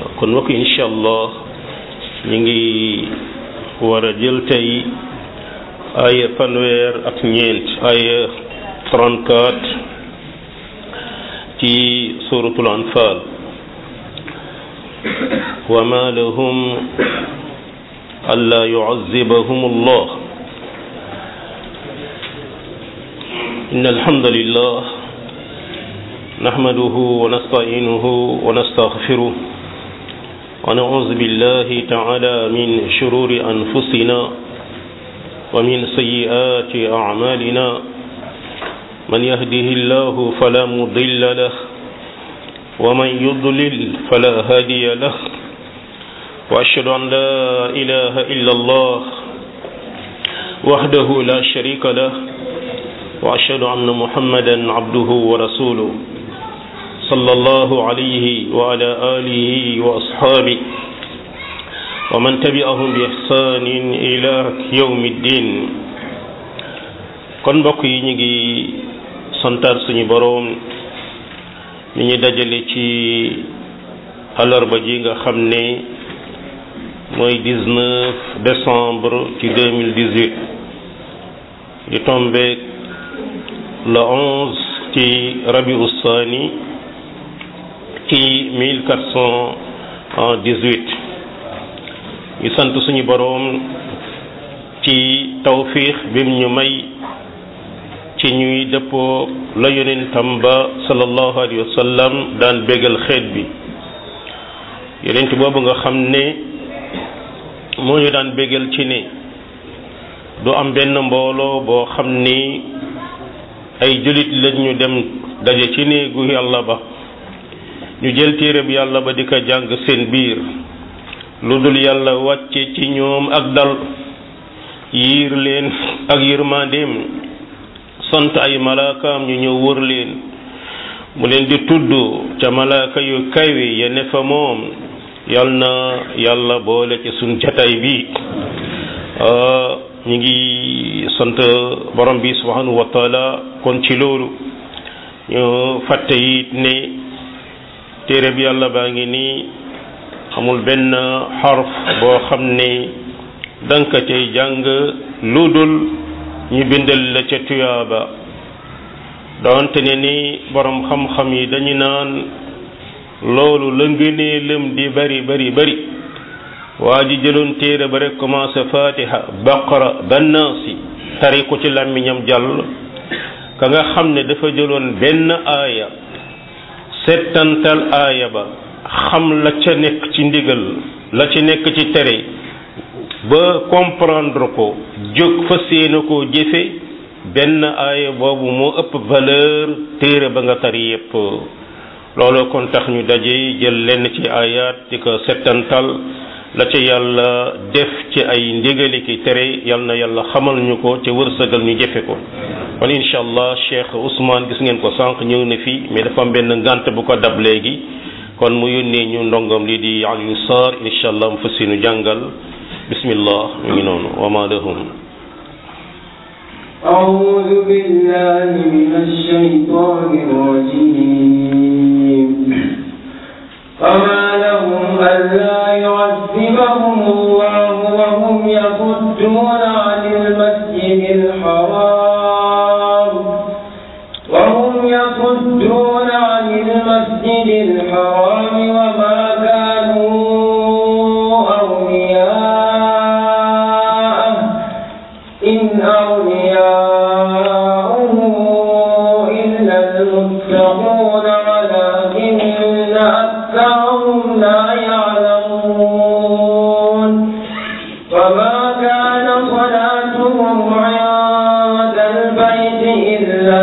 kon mbokk incha allah ñu ngi war a jël tey aaya fanweer ak ñeent aaya 34 ci suratul anfal wa ma lahum alla yu'azzibahum allah إن الحمد لله نحمده ونستعينه ونستغفره ونعوذ بالله تعالى من شرور أنفسنا ومن سيئات أعمالنا من يهده الله فلا مضل له ومن يضلل فلا هادي له وأشهد أن لا إله إلا الله وحده لا شريك له وأشهد أن محمدا عبده ورسوله صلى الله عليه وعلى آله وأصحابه ومن تبعهم بإحسان إلى يوم الدين kon mbokk yi ñu ngi santaar suñu boroom mi ñu dajale ci alarba ji nga xam ne mooy 19 décembre ci 2018 di tombeek le 11 ci rabiu saani ci 1418 ñu sant suñu boroom ci tawfiix bim ñu may ci ñuy dëppoo la yonentam ba sallallahu alayhi wa sallam daan bégal xeet bi yonent boobu nga xam ne moo ñu daan bégal ci ne du am benn mbooloo boo xam ni ay jullit lañ ñu dem daje ci néegu yàlla ba ñu jël téereb yàlla ba di ko jàng seen biir lu dul yàlla wàcce ci ñoom ak dal yiir leen ak yërmandeem sant ay malaakaam ñu ñëw wër leen mu leen di tudd ca malaaka yu kawe ya ne fa moom yal na yàlla boole ci suñ jataay bi ñu ngi sant borom bi subhanahu wa taala kon ci loolu ñu fàtte it ne téere bi yàlla baa ngi nii amul benn xarf boo xam ne danka cay jàng lu dul ñu bindal la ca tuyaaba doonte ne ni borom xam-xam yi dañu naan loolu la ngënee lëm di bari bari bari waa ji jëloon téere ba rek commencé fatiha baqara bannaasi tari ko ci làmmiñam jàll ka nga xam ne dafa jëloon benn aaya settantal aaya ba xam la ca nekk ci ndigal la ci nekk ci tere ba comprendre ko jóg fa séena koo jëfe benn aaya boobu moo ëpp valeur téere ba nga tari yépp loolu kon tax ñu daje jël lenn ci ayaat di ko settantal la ca yàlla def ci ay ndigali ki tere yal na yàlla xamal ñu ko ca wërsëgal ñu jëfe ko kon incha allah Cheikh Ousmane gis ngeen ko sànq ñëw na fi mais dafa am benn ngànt bu ko dab léegi kon mu yónnee ñu ndongom li di Aliou Sarr incha allah mu fas nu jàngal bismillah mu ngi noonu wa ma lahum أعوذ بالله من الشيطان الرجيم فما لهم ألا يعذبهم الله وهم يصدون عن المسجد الحرام وهم يصدون عن المسجد الحرام وما كانوا أولياءه إن أولياؤه إلا المتقون ولكن أكثرهم لا يعلمون وما كان صلاتهم عند البيت إلا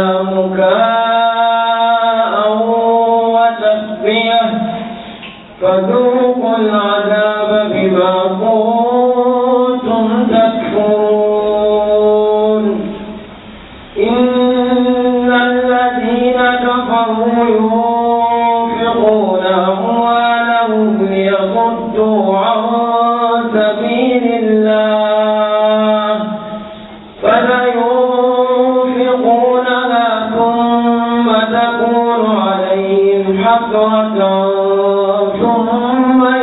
مكاء وتصفية فذوقوا العذاب بما كنتم تكفرون إن الذين كفروا ينفقون أموالهم ليصدوا عن سبيل الله فسينفقونها حسرة ثم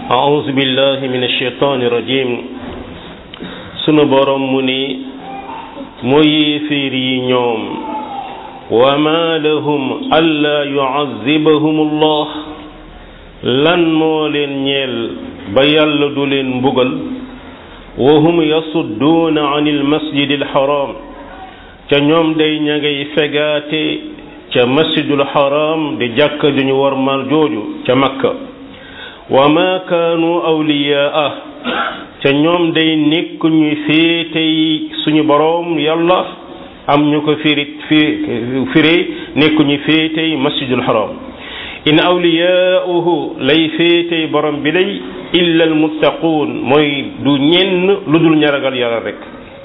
أعوذ بالله من الشيطان الرجيم sunu borom mu ni moo yéeféer yi ñoom wa ma lahum alla yuazibahum allah lan moo leen ñeel ba yàlla du leen mbugal wa hum yasudduuna an almasjid alxaram ca ñoom day ña ngay fegaate ca masjidul xaram di jàkka ju ñu warmal jooju ca makka wa ma kaanu awliyaa ca ñoom day nekk ñuy féetey suñu boroom yàlla am ñu ko firi fi firi nekk ñu féetey masjidul haram in awliyaauhu lay féetey borom bi day illa almuttaquun mooy du ñenn lu dul ñaragal yàlla rek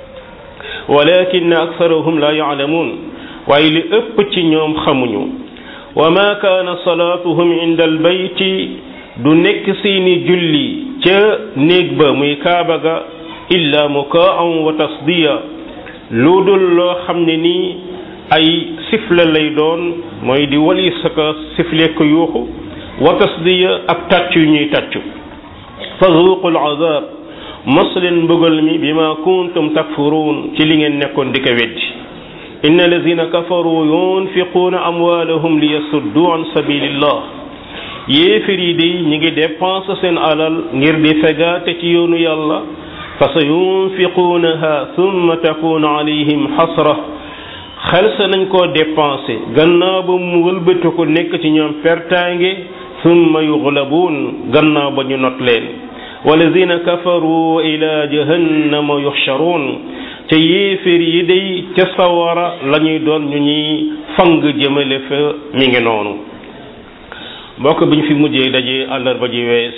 walakin aktharuhum la yaalamuun waaye li ëpp ci ñoom xamuñu wa ma kaana salaatuhum inda albayti du nekk seeni julli ca néeg ba muy kaaba ga illa mukaan wa tasdiya lu dul loo xam ne nii ay sifle lay doon mooy di wali saka sifle ko yuuxu wa tasdiya ak tàcc yu ñuy tàccu fa zuuqu alazab mos leen mbugal mi bima kuntum takfuruun ci li ngeen nekkoon di ko weddi inna alladina kafaru yunfiquuna amwaalahum liyasuddu an sabilillah yéefir yi di ñi ngi dépense seen alal ngir di fegaate ci yoonu yàlla fa sa yunfiquunaha thumma takunu alayhim xasra xel sa nañ koo dépensé gannaaw ba mu wëlbati ko nekk ci ñoom pertaange thumma yuglabuun gannaaw ba ñu not leen walladina kafaru ila jahannama yuxcharuun te yéefir yi day ca sawara la ñuy doon ñu ñuy fang jëmale fa mi ngi noonu mbokk bi ñu fi mujjee daje àllarba ji wees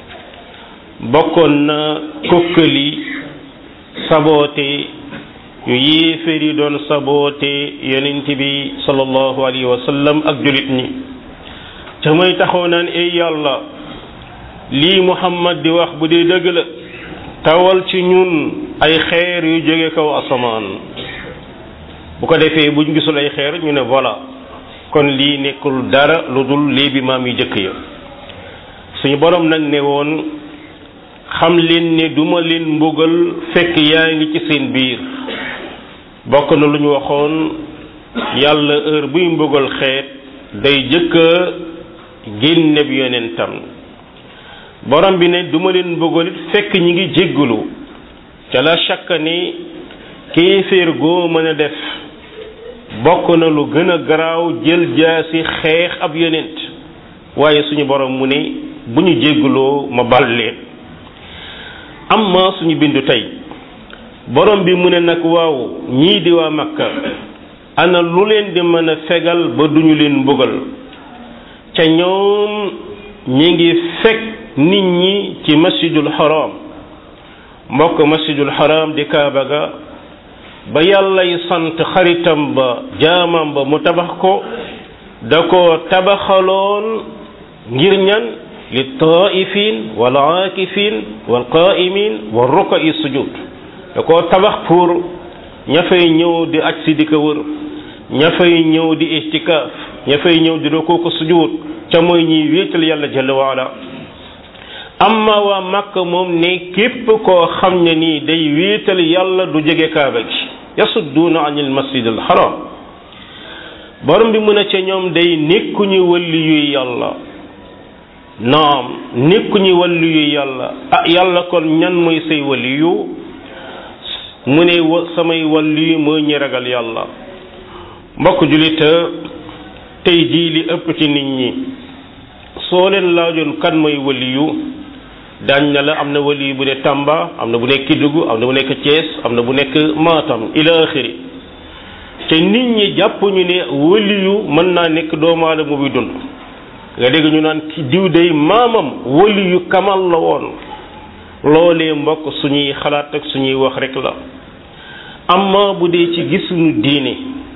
bokkoon na kokkali saboote yu yéeféer yi doon saboote yonent bi sallallahu alayhi wa sallam ak julit ñi ca may taxaw naan ay yàlla lii muhammad di wax bu dee dëgg la tawal ci ñun ay xeer yu jóge kaw asamaan bu ko defee buñ gisul ay xeer ñu ne voilà kon lii nekkul dara lu dul lii bi maam yu jëkk ya suñu borom nag ne woon xam leen ne duma leen mbugal fekk yaa ngi ci seen biir bokk na lu ñu waxoon yàlla heure buy mbugal xeet day jëkka génne bi yonentam borom bi ne duma leen mbugal it fekk ñi ngi jéggalu ca la chaque ni kéeféer goo mën a def bokk na lu gën a garaaw jël jaasi xeex ab yonent waaye suñu borom mu ne bu ñu jéggaloo ma bal leen amma suñu bindu tey borom bi mu ne nag waaw ñii di waa makka ana lu leen di mën a fegal ba duñu leen mbugal ca ñoom ñi ngi fekk nit ñi ci masjidul haram mbokk masjidul haram di kaaba ga ba yàllay sant xaritam ba jaamam ba mu tabax ko da ko tabaxaloon ngir ñan li taifin wal aakifin wal qaimin wal rukai sujud da ko tabax pour ña fay ñëw di aj si di ko wër ña fay ñëw di istikaaf ña fay ñëw di rukoo ko sujud ca mooy ñiy wéetal yàlla jalla waala amma waa Makka moom ne képp koo xam ne nii day wéetal yàlla du jege kaaba gi yasudduuna anil masjid al haram borom bi mën a ca ñoom day nekkuñu wàlli yuy yàlla naam nekkuñu wàlli yuy yàlla ah yàlla kon ñan mooy say wàlli yu mu ne wa samay wàlli yu mooy ñi ragal yàlla mbokk julita tey jii li ëpp ci nit ñi soo leen laajoon kan mooy wàlli yu daañ na la am na wali bu ne Tamba am na bu nekk Kédougou am na bu nekk Thiès am na bu nekk Matam ila axiri te nit ñi jàpp ñu ne wali yu mën naa nekk doomu aadama buy dund nga dégg ñu naan ci diw day maamam wali yu kamal la woon loolee mbokk suñuy xalaat ak suñuy wax rek la amma bu dee ci gisuñu diine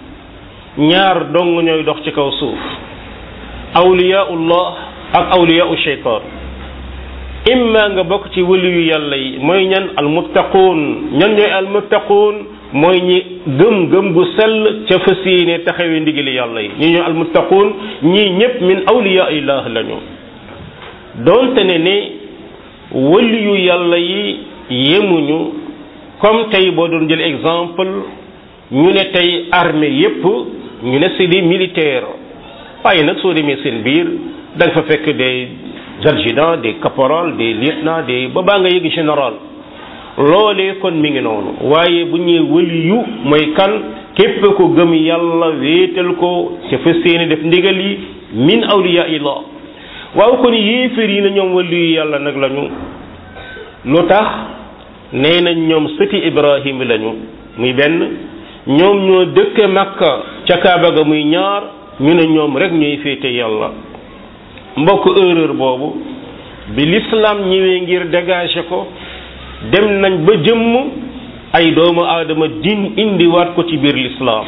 ñaar dong ñooy dox ci kaw suuf awliyaullah ak awliyaau sheytaan imma nga bokk ci waliyu yàlla yi mooy ñan almuttaquun ñan ñooy almuttaquun mooy ñi gëm gëm gu sell ca fas yéene taxawee ndigali yàlla yi ñi ñooy almuttaquun ñii ñëpp min awliya illah lañu doonte ne ne wëliyu yàlla yi yemuñu comme tey boo doon jël exemple ñu ne tey armée yépp ñu ne c'est des militaires waaye nag soo demee seen biir da nga fa fekk des adjudants des caporals des lieutenants des ba baa nga yëg général loolee kon mi ngi noonu waaye bu ñuy wëliyu mooy kan képp ko gëm yàlla wéetal ko ca fa seeni def ndigal yi min awliya illah waaw kon yéeféer yi na ñoom wëliyu yàlla nag lañu lu tax nee nañ ñoom sëti ibrahim lañu muy benn ñoom ñoo dëkke makka ca kaaba ga muy ñaar ñu ne ñoom rek ñooy féete yàlla mbokk erreur boobu bi l'islam ñëwee ngir dégager ko dem nañ ba jëmm ay doomu aadama din indiwaat ko ci biir l'islam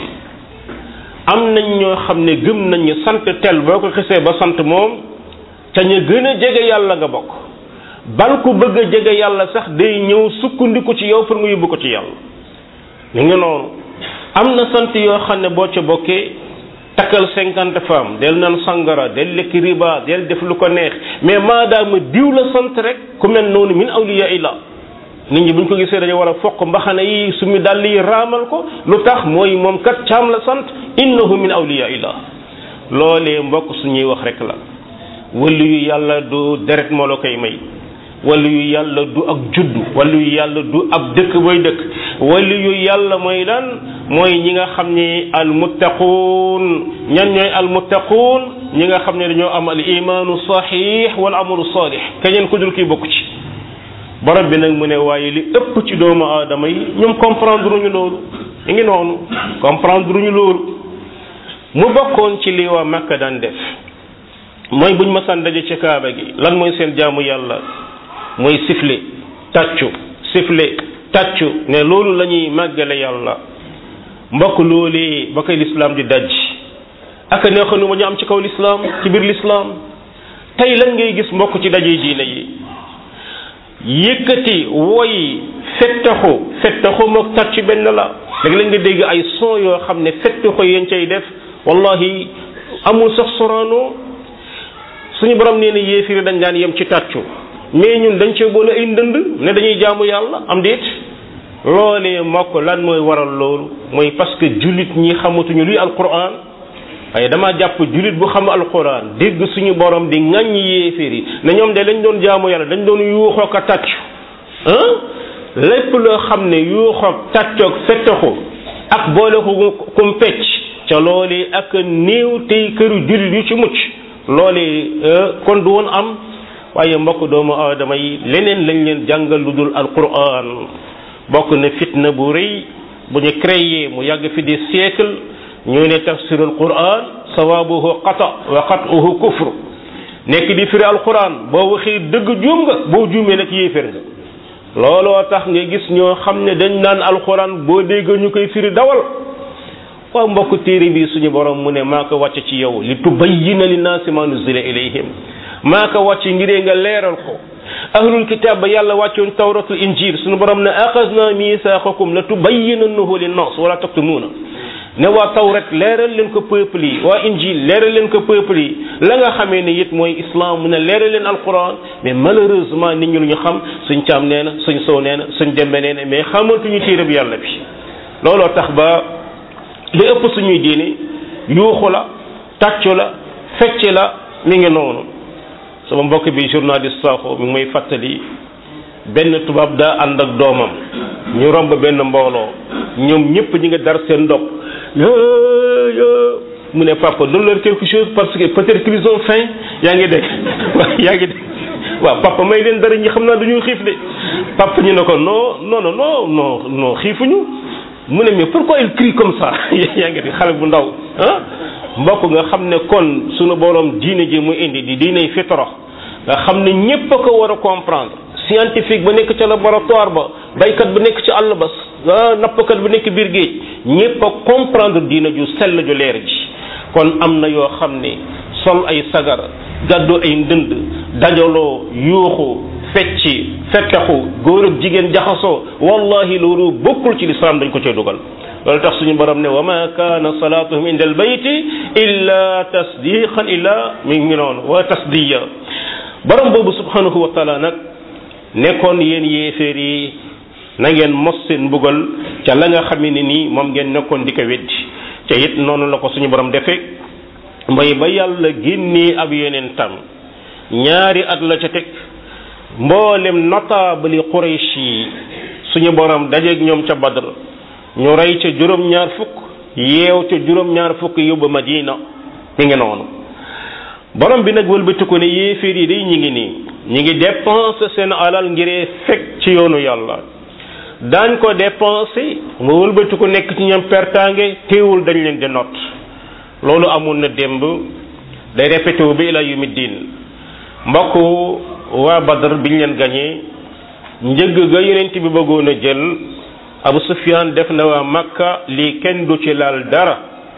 am nañ ñoo xam ne gëm nañ ñu sant tel boo ko xisee ba sant moom ca ñu gën a jege yàlla nga bokk bal ku bëgg a jege yàlla sax day ñëw sukkandiku ci yow pour nga yóbbu ko ci yàlla ñu ngi noonu am na sant yoo xam ne boo ca bokkee takkal cinquante femmes del naan sangara del lekk riba del def lu ko neex mais maadaama diw la sant rek ku mel noonu min awliya illa nit ñi buñ ko gisee dañu war a foq mbaxana yi su mi dàll yi raamal ko lu tax mooy moom kat caam la sant innahu min awliya illa loolee mbokk suñuy wax rek la wëlu yu yàlla du deret moo la koy may wala yu yàlla du ak juddu wala yu yàlla du ab dëkk booy dëkk wala yu yàlla mooy lan mooy ñi nga xam ni almuttaquun ñan ñooy almuttaquun ñi nga xam ne dañoo am al imaanu saxiix wal amalu saalix keneen ku dul kii bokk ci borom bi nag mu ne waaye li ëpp ci doomu aadama yi ñoom comprendre ñu loolu ñu ngi noonu comprendre ñu loolu mu bokkoon ci li waa Makka daan def mooy buñ masaan daje ci kaaba gi lan mooy seen jaamu yàlla mooy sifle tàccu sifle tàccu ne loolu la ñuy màggale yàlla mbokk loolee ba koy lislaam di daj aka neexanu ma ñu am ci kaw lislaam ci biir lislaam tey lan ngay gis mbokk ci daje diine yi yëkkati woy fettaxu fettaxu mook tàccu benn la léegi lañ nga dégg ay son yoo xam ne fettaxu yéen cay def wallahi amul sax soraanoo suñu borom nee na yéefiri dañ daan yem ci tàccu mais ñun dañ cee boole ay ndënd ne dañuy jaamu yàlla am déet loolee mbokk lan mooy waral loolu mooy parce que jullit ñi xamatuñu luy alquran waaye dama jàpp jullit bu xam alquran dégg suñu borom di ŋàññ yéeféer yi ne ñoom de lañ doon jaamu yàlla dañ doon yuuxoo ko tàccu ah lépp loo xam ne yuuxoo tàccoog fettaxu ak boole ko kum pecc ca loolee ak néew tey këru jullit yu ci mucc loolee kon du woon am waaye mbokk doomu aadama yi leneen lañ leen jàngal lu dul alquran bokk na fitna bu rëy bu ñu créé mu yàgg fi des siècles ñu ne tafsirul quran sawabuhu qata wa qatuhu kufr nekk di firi alquran boo waxee dëgg juum nga boo juumee nag yéefér nga looloo tax nga gis ñoo xam ne dañ naan alquran boo dégg ñu koy firi dawal waaw mbokk téere bi suñu borom mu ne maa ko wàcc ci yow li tubayyina linnaasi ma nuzila ilayhim maa ko wàcc ngiree nga leeral ko ahlul kitab ba yàlla wàccoon tawratul injil suñu borom ne axasna misaaqakum la tubayyinannahu linnaas wala taktumuuna ne waa tawrat leeral leen ko peuple yi waa injil leeral leen ko peuple yi la nga xamee ne it mooy islam mu ne leeral leen alquran mais malheureusement nit ñi lu ñu xam suñ caam nee na suñ sow nee na suñ dembe nee na mais xamatuñu téere bi yàlla bi looloo tax ba li ëpp suñuy diine yuuxu la tàccu la fecc la mi ngi noonu sama mbokk bi journaliste Sakho mi ngi may fàttali benn tubaab daa ànd ak doomam ñu romb benn mbooloo ñoom ñëpp ñi nga dar seen ndox mu ne papa donne leur quelque chose parce que peut-être qu'ils ont faim yaa ngi dégg waaw yaa ngi dégg waaw papa may leen dara ñi xam naa dañuy xiif de papa ñu ne ko non non non non non non xiifuñu mu ne mais pourquoi il crie comme ça yaa ngi dégg xale bu ndaw ah mbokk nga xam ne kon sunu borom diine ji mu indi di diiney fitra nga xam ne ñépp a ko war a comprendre scientifique ba nekk ca laboratoire ba baykat ba nekk ci àll ba nappkat ba nekk biir géej ñépp a comprendre diina ju sell ju leer ji kon am na yoo xam ne sol ay sagar gàddu ay ndënd dajaloo yuuxu fecci fettaxu góor ak jigéen jaxasoo wallahi loolu bokkul ci lislaam dañ ko cee dugal loolu tax suñu borom ne wa ma kaana salaatuhum inda albayti illa tasdiqan illa mi ngi noonu wa tasdiya borom boobu subhanahu wa taala nag nekkoon yéen yéeféer yi na ngeen mos seen mbugal ca la nga xam ne nii moom ngeen nekkoon di ko weddi te it noonu la ko suñu borom defee mooy ba yàlla génnee ab yonentam ñaari at la ca teg mboolem notable yi Quraysh yi suñu borom dajeeg ñoom ca Badr ñu rey ca juróom-ñaar fukk yeew ca juróom-ñaar fukk yóbbu Madina mi ngi noonu borom bi nag wëlbatiku ne yéeféer yi day ñi ngi nii ñi ngi dépenser seen alal ngiree fekk ci yoonu yàlla daañ ko dépenser mu wëlbatiku nekk ci ñoom pertaange teewul dañ leen di not loolu amoon na démb day répété wu bi ila yumi diin mbokk waa Badr biñ leen gañee njëgg ga yonent bi bëggoon a jël Abu Sufyaan def na waa Makka lii kenn du ci laal dara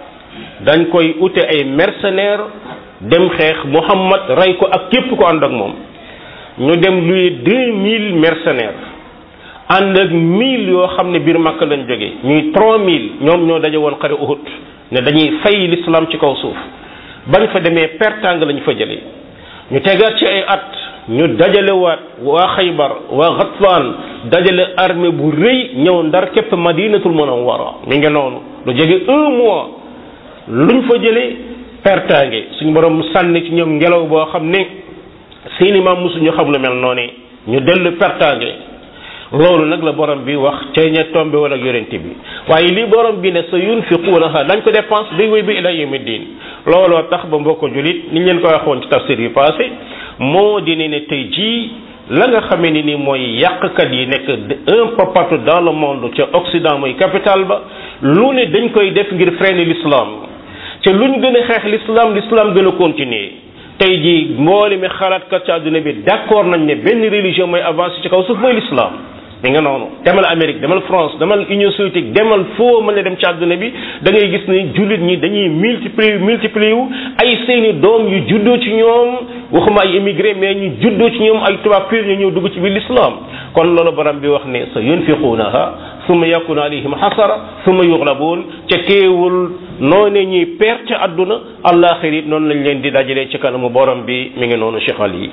dañ koy ute ay mercenaires dem xeex Muhammad rey ko ak képp ko ànd ak moom ñu dem luy deux mille mercenaires ànd ak mille yoo xam ne biir Makka lañ jógee ñuy trois mille ñoom ñoo daje woon xare Uhud ne dañuy fay l'islam ci kaw suuf bañ fa demee pertang lañ fa jëlee ñu tegaat ci ay at ñu dajale waat waa Xaybar waa Ghatfaan dajale armée bu rëy ñëw ndar képp Madinatul Munawwara mi ngi noonu lu jege un mois luñ fa jëlee pertange suñu borom sànni ci ñoom ngelaw boo xam ne seeni maam mosuñu xam lu mel noonu ñu dellu pertange loolu nag la borom bi wax ca ña tombe wala yonent bi waaye li borom bi ne sa yunfiquunaha dañ ko dépense day wéy bi ila yawmi diin looloo tax ba mbokk julit ni ñu leen ko waxoon ci tafsir yi passé moo di ne ne tey jii la nga xamee ni ni mooy yàqkat yi nekk un peu partout dans le monde ca Occident mooy capital ba lu ne dañ koy def ngir freiner l'islam te luñ gën a xeex l'islam l'islam gën a continuer tey jii mboole mi xalaatkat ci àdduna bi d'accord nañ ne benn religion mooy avancé ci kaw suuf mooy l'islam mi nga noonu demal Amérique demal France demal Union soviétique demal foo mën a dem ci àdduna bi da ngay gis ne jullit ñi dañuy multiplier multiplier wu ay seeni doom yu juddoo ci ñoom waxuma ay immigré mais ñu juddoo ci ñoom ay tubaab pur ñu ñëw dugg ci biir l'islam kon loolu borom bi wax ne sa yunfiquunaha summa yakunu alayhim xasara summa yuxlabuun ca teewul noone ñuy perte àdduna àllaaxira it noonu lañ leen di dajalee ci kanamu borom bi mi ngi noonu Cheikh Ali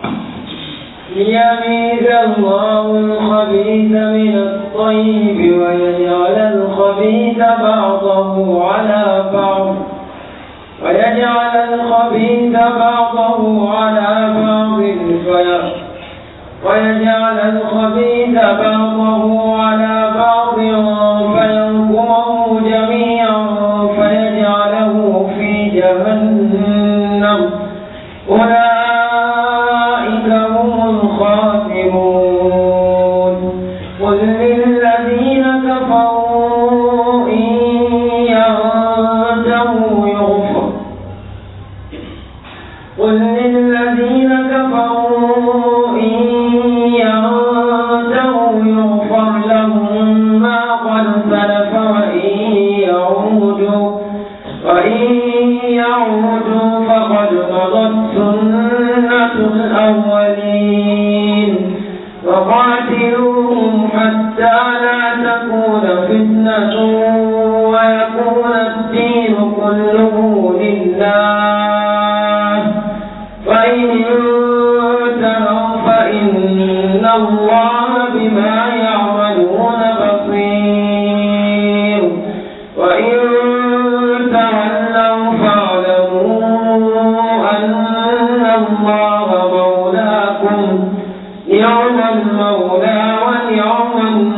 ليميز الله الخبيث من الطيب ويجعل الخبيث بعضه على بعض ويجعل الخبيث بعضه على بعض في ويجعل الخبيث بعضه على بعض فينكره جميعا فيجعله في جهنم أولئك هم الخاسرون قل للذين كفروا إن ينتهوا يغفر قل للذين كفروا إن ينتهوا يغفر لهم ما قد سلف وإن يعودوا وإن يعودوا فقد مضت سنة الأولين وقاتلوهم حتى لا تكون فتنة ويكون الدين كله لله فإن انتهوا فإن الله بما يعملون بصير وإن تولوا فاعلموا أن الله مولاكم يوم المولى ويوم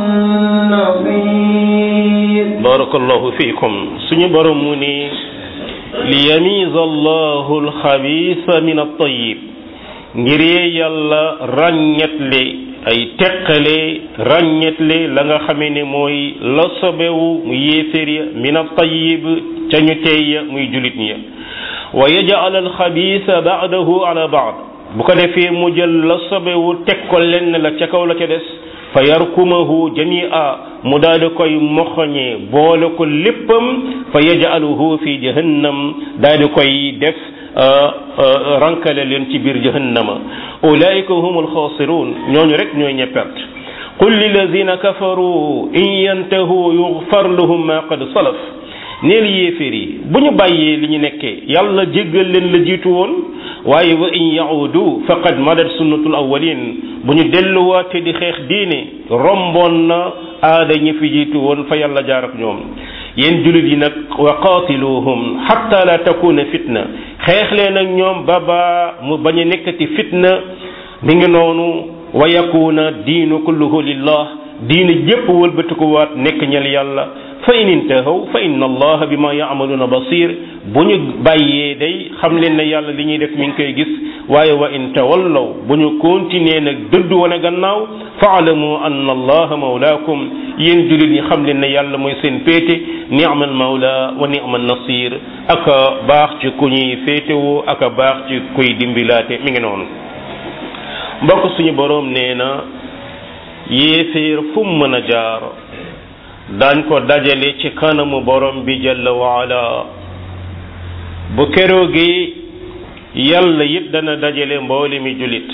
النصير barakallahu fiikum suñu borom mu ni li yamiza allahu alxabisa min altayib ngir yàlla ràññetle ay teqale ràññetle la nga xamee ne mooy la sobewu mu yéeféer ya min altayib ca ñu tey ya muy julit ñi wa yajal alxabisa baadahu ala baad bu ko defee mu jël la sobewu teg ko lenn la ca kaw la ca des fa yarkumahu jamia mu daal di koy moxoñee boole ko léppam fa yajaluhu fi jahannam daal di koy def rankale leen ci biir jahannama ulaika hum alxaasirun ñooñu rek ñooy ñe perte qul lilladina kafaru in yantahu yughfar lahum ma qad salaf neel yéeféer yi bu ñu bàyyee li ñu nekkee yàlla jéggal leen la jiitu woon waaye wa in yaudu faqad madat sunnatul awwalin bu ñu delluwaate di xeex diine romboon na aada ñi fi jiitu woon fa yàlla jaar ak ñoom yéen jullit yi nag wa qaatiluhum xatta la takuna fitna xeex leen ak ñoom ba ba mu bañ a nekkati fitna mi ngi noonu wa yakuna diinu kulluhu lillah diine jépp wëlbatikuwaat nekk ñel yàlla fa in intahaw fa inna allaha bima yaamaluuna basir bu ñu bàyyee day xam leen ne yàlla li ñuy def mi ngi koy gis waaye wa in tawallaw bu ñu continuer nag dëdd wane gannaaw faalamu anna allaha mawlaakum yéen jullit ñi xam leen ne yàlla mooy seen péete ni'mal mawla wa ni'mal nasir aka baax ci ku ñuy féetewoo aka baax ci kuy dimbilaate mi ngi noonu mbokk suñu boroom nee na yéeféer fu mu mën a jaar daañ ko dajale ci kanamu borom bi jalla waala bu keroogee yàlla it dana dajale mboole mi jullit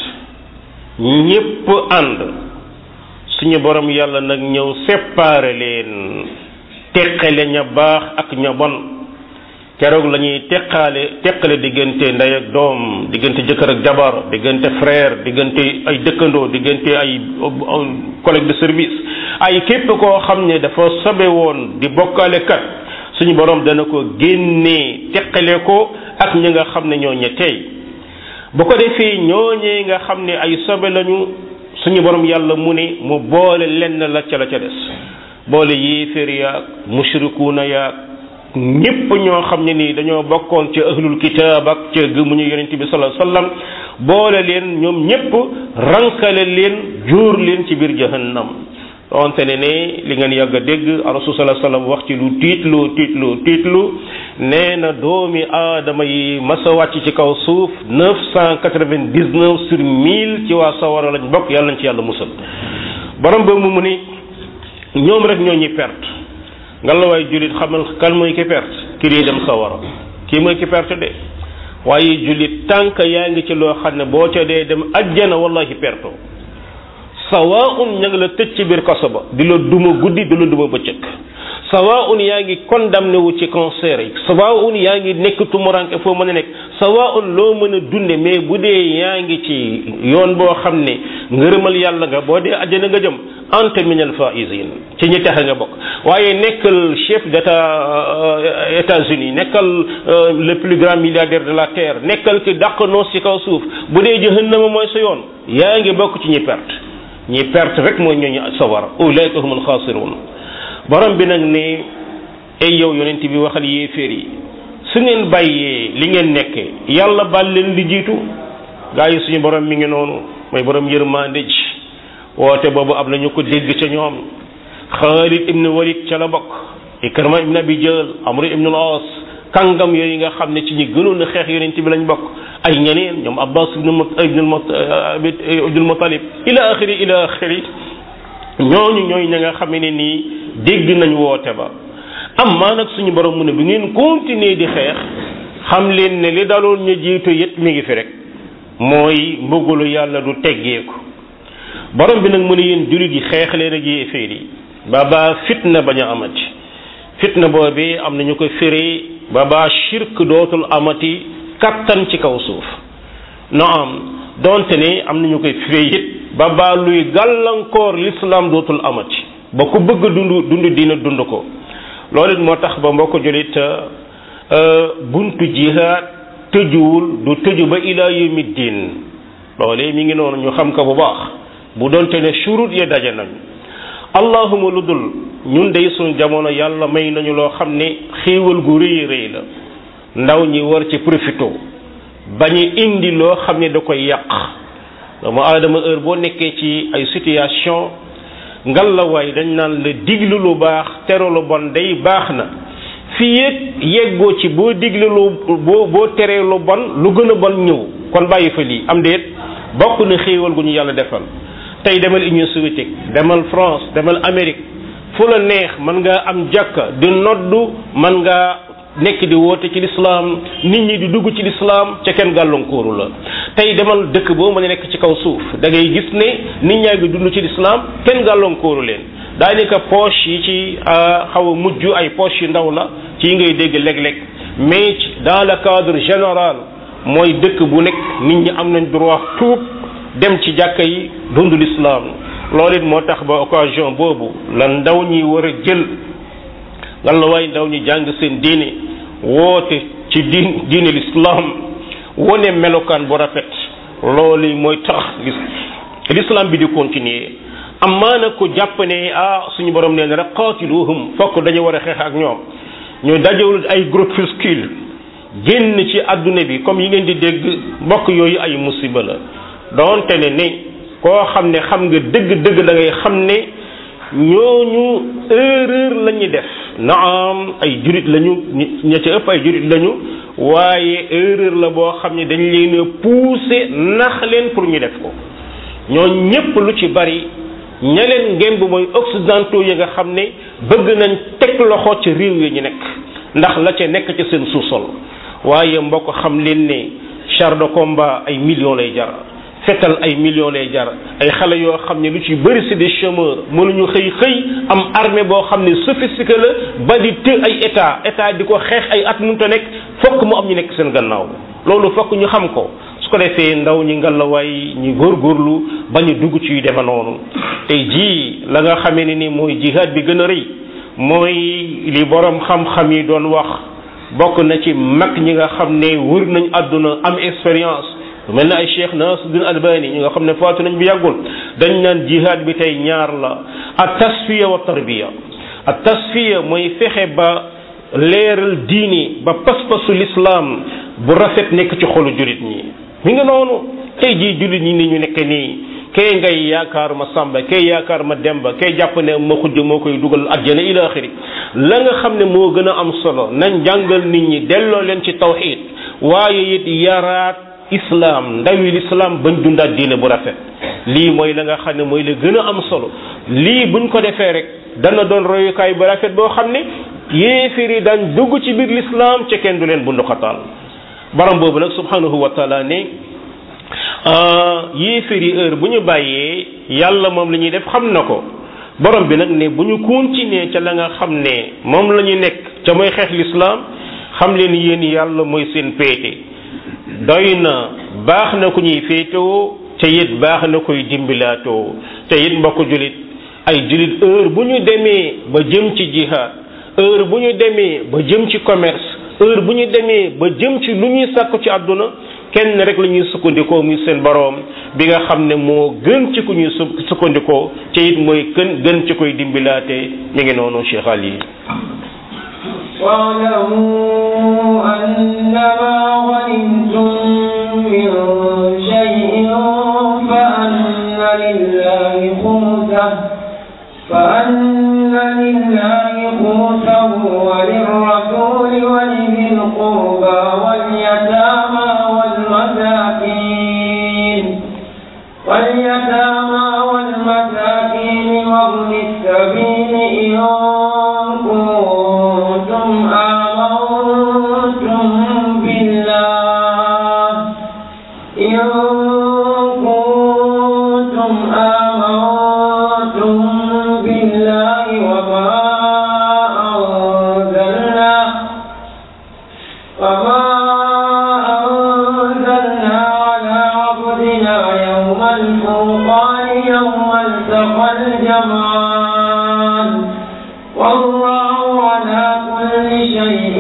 ñépp ànd suñu borom yàlla nag ñëw séparé leen teqale ña baax ak ña bon keroog la ñuy teqaale teqale diggante ndey ak doom diggante jëkkër ak jabar diggante frère diggante ay dëkkandoo diggante ay collègue de service ay képp koo xam ne dafa sobe woon di bokkaale kat suñu borom dana ko génnee teqale ko ak ñi nga xam ne ñoo ñe tey bu ko defee ñooñee nga xam ne ay sobe lañu suñu borom yàlla mu ne mu boole lenn la ca la ca des boole yéeféer yaag mushrikuuna yaag ñépp ñoo xam ne nii dañoo bokkoon ca ahlul kitaab ak ca gëmuñu yonent bi sallallahu alayhi wasallam boole leen ñoom ñépp rankale leen jóor leen ci biir jahannam donte ne ne li ngeen yàgg a dégg rasul sallallahu alayhi wasallam wax ci lu tiitlu tiitlu tiitlu nee na doomi aadama yi masa wàcc ci kaw suuf neuf cent quatre-vingt-dix-neuf sur mille ci waa sawara lañ bokk yàlla nañ ci yàlla musal borom ba mu mu ni ñoom rek ñoo ñuy perte nga la waay jullit xamal kan mooy ki perte ki dee dem sawara kii mooy ki perte de waaye jullit tànk yaa ngi ci loo xam ne boo ca dee dem ajjana wallahi perto sawaun ña nga la tëj ci biir kaso ba di la duma guddi di la duma bëccëg sawaun yaa ngi condamné wu ci cancer yi sawaun yaa ngi nekk tumuranke foo mën a nekk sawaun loo mën a dunde mais bu dee yaa ngi ci yoon boo xam ne ngërëmal yàlla nga boo dee ajjana nga jëm anta min al faizin ci ñi tax nga bokk waaye nekkal chef d'état États-Unis nekkal le plus grand milliardaire de la terre nekkal ki dàq noos ci kaw suuf bu dee jahannama mooy sa yoon yaa ngi bokk ci ñi perte ñi perte rek mooy ñooñu sawar ulaika humul xaasirun borom bi nag ne ay yow yonent bi waxal yéeféer yi su ngeen bàyyee li ngeen nekke yàlla bal leen li jiitu gaa yi suñu borom mi ngi noonu mooy borom yërmande ji woote boobu am na ñu ko dégg ca ñoom Xaalid ibn Walid ca la bokk Ikrama ibn Abi Jahl Amr ibn al-As kàngam yooyu nga xam ne ci ñi gënoon a xeex yonent bi lañ bokk ay ñeneen ñoom Abbas ibn Abdul Muttalib ila axiri ila axiri ñooñu ñooy ña nga xam ne nii dégg nañ woote ba am maa nag suñu borom mu ne bu ngeen continuer di xeex xam leen ne li daloon ñu jiitu yét mi ngi fi rek mooy mbëggalu yàlla du teggeeku borom bi nag mu ne yéen jullit yi xeex leen ak yéeféer yi ba baa fitna bañ a amati fitna boobi am na ñu ko firi ba baa shirk dootul amati kattan ci kaw suuf no am donte ne am na ñu koy firi it ba baa luy gàllankoor l'islam dootul amati ba ku bëgg dund dund dina dund ko loolu it moo tax ba mbokk jullit buntu jihaad tëjuwul du tëju ba ila yawmi diin loolee mi ngi noonu ñu xam ko bu baax bu doonte ne shurut ya daje nañ allahuma lu dul ñun day suñu jamono yàlla may nañu loo xam ne xéewal gu rëy rëy la ndaw ñi war ci profito bañu indi loo xam ne da koy yàq doomu aadama heure boo nekkee ci ay situation ngal la waay dañ naan la diglu lu baax tere lu bon day baax na fii yéeg yeggoo ci boo digle lu boo boo teree lu bon lu gën a bon ñëw kon bàyyi fa lii am déet bokk na xéewal gu ñu yàlla defal tey demal Union soviétique demal France demal Amérique fu la neex mën nga am jàkka di noddu mën nga nekk di woote ci lislaam nit ñi di dugg ci lislaam ca kenn gàllankooru la tey demal dëkk boo mën a nekk ci kaw suuf da ngay gis ne nit ñaa ngi dund ci lislaam kenn gàllankooru leen daanaka poche yi ci xaw a mujj ay poche yu ndaw la ci ngay dégg léeg-léeg mais dans le cadre général mooy dëkk bu nekk nit ñi am nañ droit tuub dem ci jàkka yi dund l'islam loolu it moo tax ba occasion boobu la ndaw ñi war a jël nga la waay ndaw ñi jàng seen diine woote ci diin diine l'islam wone melokaan bu rafet loolu mooy tax l'islam bi di continuer amaana ko jàpp ne ah suñu borom nee na rek qaatiluhum fokk dañu war a xeex ak ñoom ñu dajewul ay groupuscule génn ci adduna bi comme yi ngeen di dégg mbokk yooyu ay musiba la doonte ne ni koo xam ne xam nga dëgg-dëgg da ngay xam ne ñooñu erreur la ñuy def naam ay jurit lañu ña ca ëpp ay jurit lañu waaye erreur la boo xam ne dañ leen a pousser nax leen pour ñu def ko ñoo ñépp lu ci bari ña leen ngemb mooy occidentaux yi nga xam ne bëgg nañ teg loxo ci réew yi ñu nekk ndax la ca nekk ci seen sous-sol waaye mbokk xam leen ne char de combat ay millions lay jar fetal ay millions lay jar ay xale yoo xam ne lu ci bëri c'est des chômeurs mënuñu xëy xëy am armée boo xam ne sophistiqué la ba di të ay état état di ko xeex ay at mënut a nekk fokk mu am ñu nekk seen gannaaw loolu fokk ñu xam ko su ko defee ndaw ñi ngalawaay ñu góorgóorlu ba ñu dugg ci yu deme noonu tey jii la nga xamee ne ni mooy jihaad bi gën a rëy mooy li borom xam-xam yi doon wax bokk na ci mag ñi nga xam ne wër nañ àdduna am expérience lu mel ne ay cheikh Nasiruddin Albani ñi nga xam ne faatu nañ bu yàggul dañ naan jihaad bi tey ñaar la at tasfiya wa tarbiya at tasfiya mooy fexe ba leeral diini ba pas-pasu l'islam bu rafet nekk ci xolu jullit ñi mi ngi noonu tey jii jullit ñi ni ñu nekk nii kay ngay yaakaar ma sàmba kay yaakaar ma demba kay jàpp ne ma xujj moo koy dugal àjjana ila axiri la nga xam ne moo gën a am solo nañ jàngal nit ñi delloo leen ci tawxid waaye it yaraat islam ndawi l'islam bañ dundaat diine bu rafet lii mooy la nga xam ne mooy la gën a am solo lii buñ ko defee rek dana doon royukaay bu rafet boo xam ne yéefir yi daan dugg ci biir l'islam ca kenn du leen bundu xataal borom boobu nag subhanahu wa taala ne yéefir yi heure bu ñu bàyyee yàlla moom la ñuy def xam na ko borom bi nag ne bu ñu continuer ca la nga xam ne moom la ñu nekk ca mooy xeex l'islam xam leen yéen yàlla mooy seen péete doy na baax na ku ñuy féetewoo te it baax na koy dimbilaatoo te it mbokk julit ay julit heure bu ñu demee ba jëm ci jihad heure bu ñu demee ba jëm ci commerce heure bu ñu demee ba jëm ci lu ñuy sàkku ci àdduna kenn rek la ñuy sukkandikoo muy seen boroom bi nga xam ne moo gën ci ku ñuy sukkandikoo te it mooy gën gën ci koy dimbilaate mi ngi noonu Cheikh Ali واعلموا أنما غنمتم من شيء فأن لله خمسه فأن لله خمسه وللرسول ولذي القربى واليتامى والمساكين واليتامى والمساكين وابن السبيل إن كنتم آمنتم بالله إن كنتم آمنتم بالله وما أنزلنا وما أنزلنا على عبدنا يوم الفرقان يوم التقى الجمعان والله على كل شيء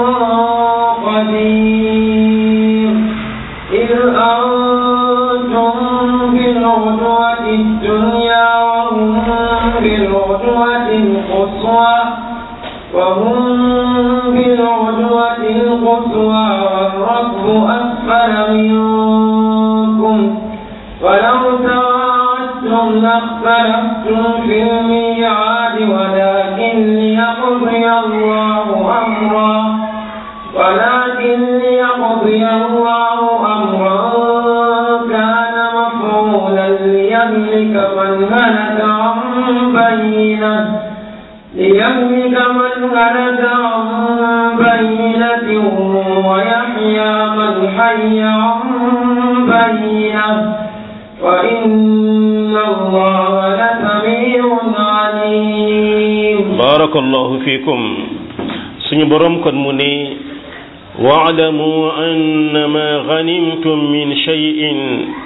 قدير إذ أنتم بالعدوة الدنيا وهم بالعدوة القصوى وهم بالعدوة القصوى والركب أسفل منكم ولو تواعدتم لاختلفتم في الميعاد ولكن ليقضي الله أمرا ولكن ليقضي الله أمرا كان مفعولا ليهلك من هلك عن بينه ليهلك من هلك عن بينة ويحيى من حي عن بينة وإن الله لسميع عليم barakallahu fikum suñu borom kon mu ne waalamu annama ganimtum min cheyin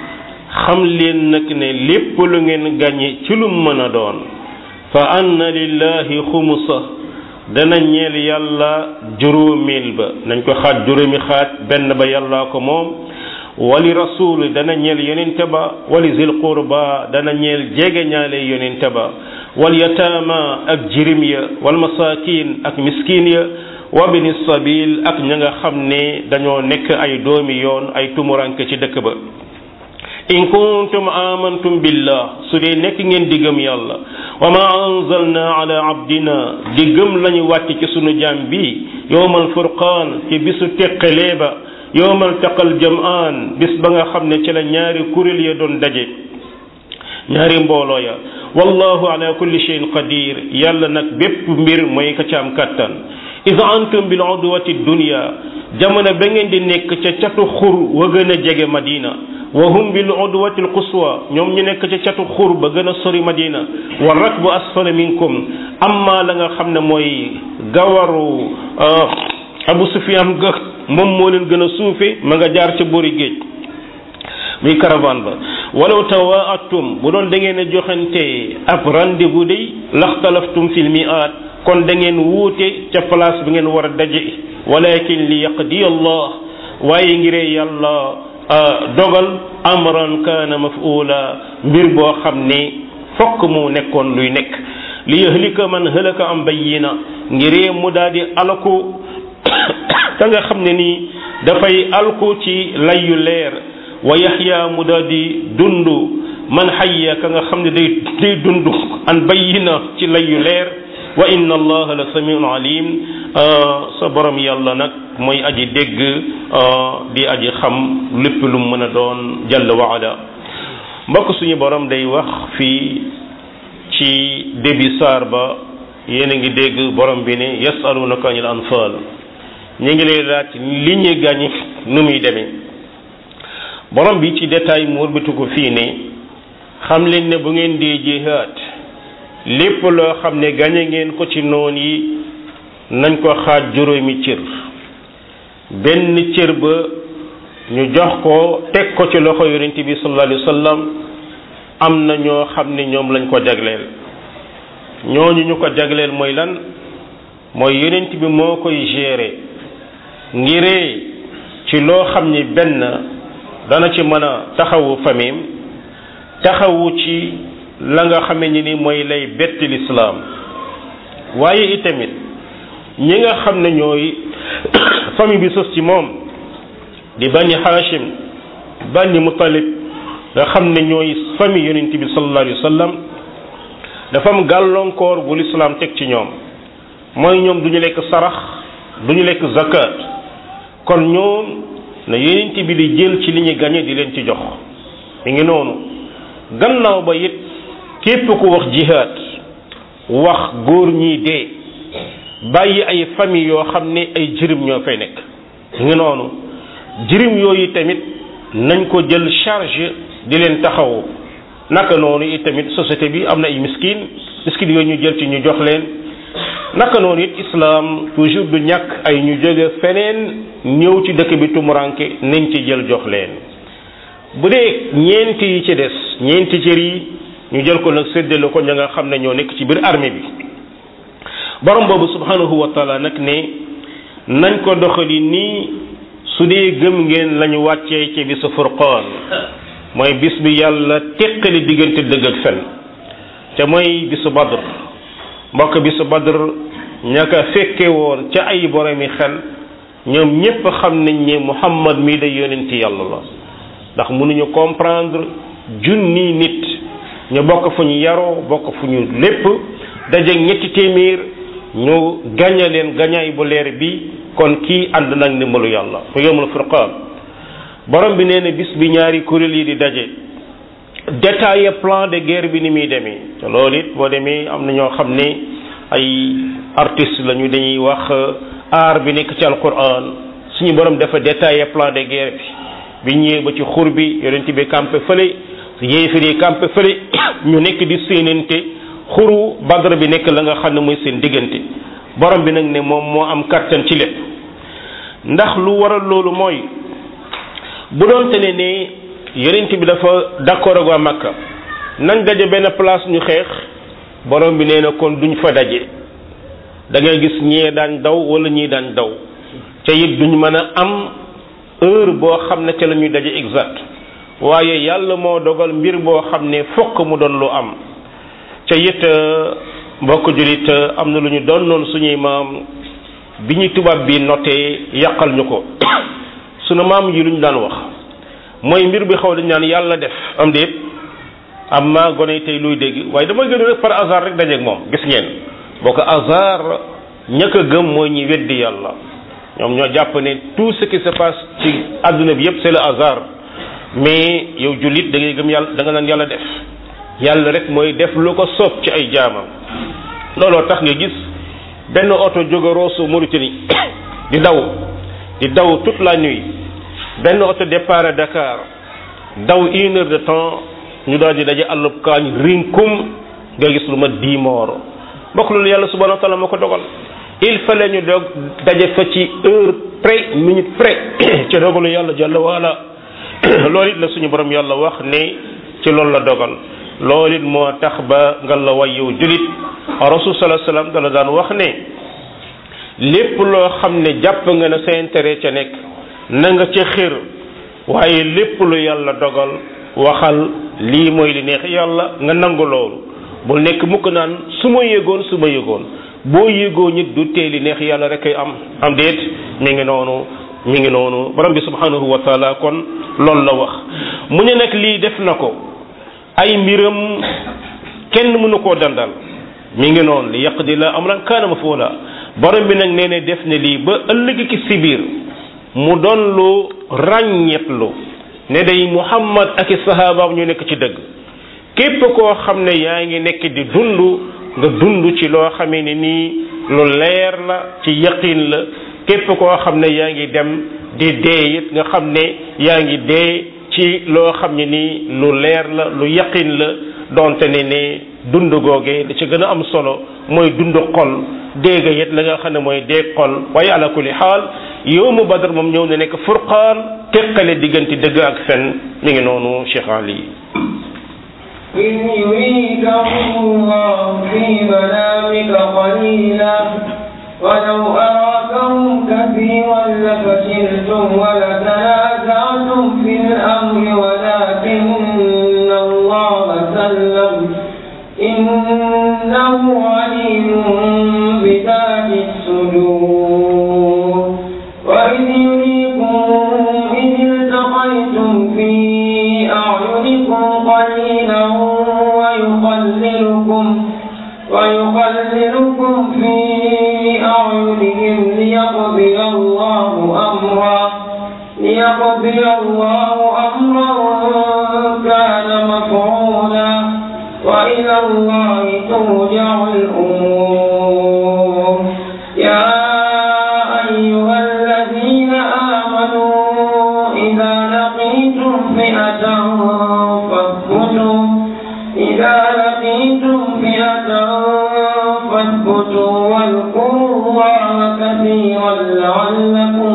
xam leen nag ne lépp lu ngeen gàñe ci lu mën a doon fa anna lillahi xumusa dana ñeel yàlla juróomeel ba nañ ko xaaj juróomi xaaj benn ba yàllaa ko moom wali rasul dana ñeel yonente ba wali zil qurba dana ñeel jege ñaale yonente ba wal yataama ak jirim ya wal masakin ak miskin ya wa bini sabil ak ña nga xam ne dañoo nekk ay doomi yoon ay tumuranke ci dëkk ba in kuntum amantum billah su dee nekk ngeen di gëm yàlla wa ma anzalna ala abdina di gëm lañu wàcc ci sunu jaam bi yowmal furqaan ci bisu teqalee ba yowmal taqal jamaan bis ba nga xam ne ci la ñaari kuréel ya doon daje ñaari mbooloo ya wallahu ala kulli shay'in qadir yàlla nag bépp mbir mooy ka ca am kàttan id antum bil udwati dunya jamono ba ngeen di nekk ca catu xur wa gën a jege madina wa hum bil udwati al quswa ñoom ñu nekk ca catu xur ba gën a sori madina wa rakbu asfala minkum amma la nga xam ne mooy gawaru abu sufyan ga moom moo leen gën a suufe ma nga jaar ca boori géej muy caravane ba walaw tawaatum bu doon da ngeen a joxante ab rendez-vous day laxtalaftum fil mi'at kon da ngeen wuute ca place bi ngeen war a daje walakin li yaqdi allah waaye ngiree yàlla dogal amran kaana maf'ula mbir boo xam ne fokk mu nekkoon luy nekk li yahlika man halaka am bayyina ngiree mu daal di alku ka nga xam ne nii dafay alku ci layu leer wa yaxya mu daal di dund man xayya ka nga xam ne day day dund an bayyina ci layu leer wa inna allaha la samiun alim sa borom yàlla nag mooy aji dégg di aji xam lépp lu mën a doon jalla wa ala mbokk suñu borom day wax fii ci début saar ba yéen a ngi dégg borom bi ne yasalunaka anil anfal ñu ngi lay laaj li ñu gàñi nu muy demee borom bi ci détail mu wëlbatu ko fii ne xam leen ne bu ngeen dee jihaad lépp loo xam ne gañe ngeen ko ci noon yi nañ ko xaaj juróomi cër benn cër ba ñu jox ko teg ko ci loxo yonent bi sallallahu alayhi wa sallam am na ñoo xam ne ñoom lañ ko jagleel ñooñu ñu ko jagleel mooy lan mooy yonent bi moo koy gérer ngiree ci loo xam ni benn dana ci mën a taxawu famille taxawu ci la nga xame ni ni mooy lay betti lislaam waaye itamit ñi nga xam ne ñooy famille bi sos ci moom di bani Hashim bani Mutalib nga xam ne ñooy famille yonent bi sallallahu alayhi wa sallam dafa am gàllankoor bu lislaam teg ci ñoom mooy ñoom du ñu lekk sarax du ñu lekk zakat kon ñoom na yonent bi di jël ci li ñu gañe di leen ci jox mi ngi noonu gannaaw ba it képp ku wax jihaad wax góor ñi dee bàyyi ay famille yoo xam ne ay jirim ñoo fay nekk mi ngi noonu jirim yooyu tamit nañ ko jël charge di leen taxawu naka noonu it tamit société bi am na ay miskin miskin yooyu ñu jël ci ñu jox leen naka noonu it islam toujours du ñàkk ay ñu jóge feneen ñëw ci dëkk bi tumuranke nañ ci jël jox leen bu dee ñeenti yi ci des ñeenti cër yi ñu jël ko nag séddale ko ña nga xam ne ñoo nekk ci biir armée bi borom boobu subhanahu wa taala nag ne nañ ko doxali nii su dee gëm ngeen lañu wàccee ci bisu furqaan mooy bis bi yàlla teqali diggante dëgg ak fen te mooy bisu badr mbokk bisu badr ña ko fekke woon ca ay boromi xel ñoom ñépp xam nañ ne muhammad mii day yonenti yàlla la ndax mënuñu comprendre junni nit ñu bokk fu ñu yaroo bokk fu ñu lépp daje ñetti téeméer ñu gaña leen gañaay bu leer bi kon kii ànd nag ndimbalu yàlla mu yomul furqaan borom bi nee na bis bi ñaari kuréel yi di daje détaillé plan de guerre bi ni muy demee te loolu it boo demee am na ñoo xam ne ay artiste lañu dañuy wax art bi nekk ci alquran suñu borom dafa détaillé plan de guerre bi bi ñëwee ba ci xur bi yonent bi campé fële yéefiri campé fële ñu nekk di séenante xuru badr bi nekk la nga xam ne mooy seen diggante borom bi nag ne moom moo am kattan ci lépp ndax lu waral loolu mooy bu doon te ne ne yonent bi dafa d'accord ak waa Makka nañ daje benn place ñu xeex borom bi nee na kon duñ fa daje da ngay gis ñee daan daw wala ñii daan daw ca it duñ mën a am heure boo xam ne ca la ñuy daje exact waaye yàlla moo dogal mbir boo xam ne fokk mu doon lu am ca it mbokk julit am na lu ñu doon noonu suñuy maam bi ñu tubaab bi notee yàqal ñu ko sunu maam yi lu ñu daan wax mooy mbir bi xaw dañ naan yàlla def am déet am maa gone tey luy dégg waaye dama gën rek par hasard rek dajeeg moom gis ngeen boo ko hasard ñàkk a gëm mooy ñi weddi yàlla ñoom ñoo jàpp ne tout ce qui se passe ci àdduna bi yépp c'est le hasard mais yow jullit da ngay gëm yàlla da nga naan yàlla def yàlla rek mooy def lu ko soob ci ay jaamam looloo tax nga gis benn oto jóge Rosso Mauritanie di daw di daw toute la nuit benn oto départ Dakar daw une heure de temps ñu daal di daje àllub kaañ rinkum nga gis lu ma dix morts mbokk loolu yàlla subhanahu wa taala moo ko dogal il fallait ñu dog daje fa ci heure près minute près ci dogalu yàlla jàlla waala loolu it la suñu borom yàlla wax ne ci loolu la dogal loolu it moo tax ba nga la way yow julit rasul sallallahu alayhi wasallam dala daan wax ne lépp loo xam ne jàpp nga ne sa intérêt ca nekk na nga ca xër waaye lépp lu yàlla dogal waxal lii mooy li neex yàlla nga nangu loolu bul nekk mukk naan su ma yëgoon su ma yëgoon boo yëgoo nit du tee li neex yàlla rek ay am am déet mi ngi noonu mi ngi noonu borom bi subhanahu wa taala kon loolu la wax mu ne nag lii def na ko ay mbiram kenn mënu koo dandal mi ngi noonu li yaqdi la amran kaana mafuula borom bi nag nee ne def ne lii ba ëllëg ki si biir mu doon lu ràññetlu ne day muhammad ak i sahabaam ñu nekk ci dëgg képp koo xam ne yaa ngi nekk di dund nga dund ci loo xamee ne nii lu leer la ci yaqin la képp koo xam ne yaa ngi dem di dee it nga xam ne yaa ngi dee ci loo xam ne nii lu leer la lu yaqin la donte ne ne dund googee da ci gën a am solo mooy dund xol dégg it la nga xam ne mooy dee xol waaye ala kulli xaal yow mu badar moom ñëw na nekk furqaan teqale diggante dëgg ak fen mi ngi noonu Cheikh Ali إذ يريكهم الله في منامك قليلا ولو أراكهم كثيرا لفشلتم ولتنازعتم في الأمر ولكن الله سلم إنه عليم بذات الصدور وإذ يريكم إذ التقيتم في أعينكم قليلا ويقللكم ويقللكم في أعينهم ليقضي الله أمرا ليقضي الله أمرا كان مفعولا وإلى الله ترجع الأمور يا أيها الذين آمنوا إذا لقيتم فئة فاثبتوا إذا لقيتم فئة فاثبتوا واذكروا الله كثيرا لعلكم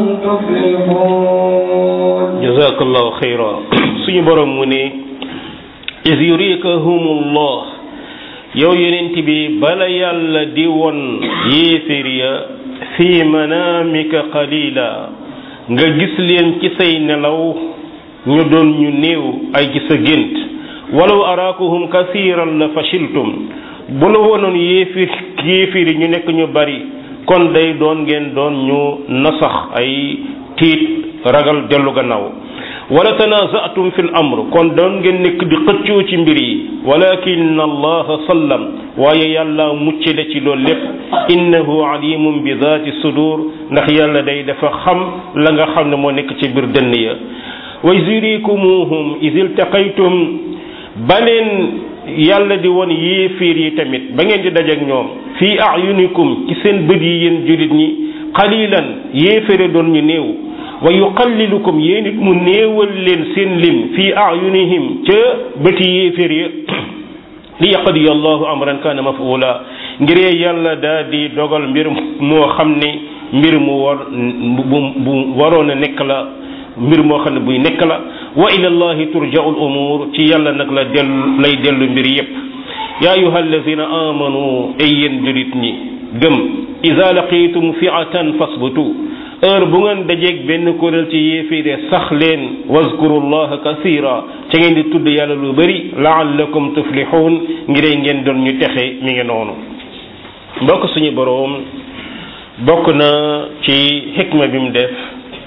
تفلحون jazakallahu xayra suñu borom mu ne is yurikahumullah yow yonent bi bala yàlla di won yéefér ya fi manamika qalila nga gis leen ci say nelaw ñu doon ñu néew ay ci sa gént walaw araakuhum kasiran la fashiltum bu la wonoon yéefir yéefir yi ñu nekk ñu bari kon day doon ngeen doon ñu nasax ay tiit ragal dellu gannaaw wala tanaza'tum fil amr kon doon ngeen nekk di xëccoo ci mbir yi walakin allaha sallam waaye yàlla mucce la ci loolu lépp innahu alimun bi zaati sudur ndax yàlla day dafa xam la nga xam ne moo nekk ci biir dënn ya wa yurikumuhum iz iltaqaytum baleen yàlla di won yéefiir yi tamit ba ngeen di dajeek ñoom fii ayunikum ci seen bët yi yéen julit ñi qalilan yéefére doon ñu néew wa yuqallilukum yéen it mu néewal leen seen lim fii ayunihim ca bëti yéeféer ya li yaqdi allahu amran kana mafula ngiree yàlla daa di dogal mbir moo xam ne mbir mu war bu bu waroon a nekk la mbir moo xam ne buy nekk la wa ila llahi turja'u al umur ci yàlla nag la dellu lay dellu mbir yépp yaa ayuha alladina amanu ay yéen julit ñi gëm ida laqitum fi'atan fasbutu heure bu ngeen dajeeg benn kuréel ci yéeféere sax leen wazkuru llaha kasira ca ngeen di tudd yàlla lu bëri laallakum tuflixuun ngiree ngeen doon ñu texe mi ngi noonu mbokk suñu boroom bokk na ci xikma bi mu def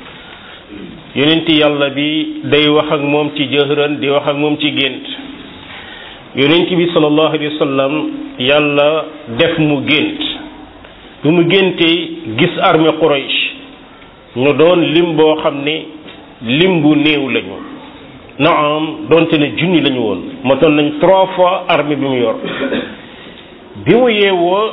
yonenti yàlla bi day wax ak moom ci jëhëran di wax ak moom ci gént yonent bi sallallahu alayhi wa sallam yàlla def mu gént bu mu géntee gis armée Quraysh ñu doon lim boo xam ne lim bu néew lañu naam donte ne junni lañu woon motoon nañ trois fois armée bi mu yor bi mu yeewoo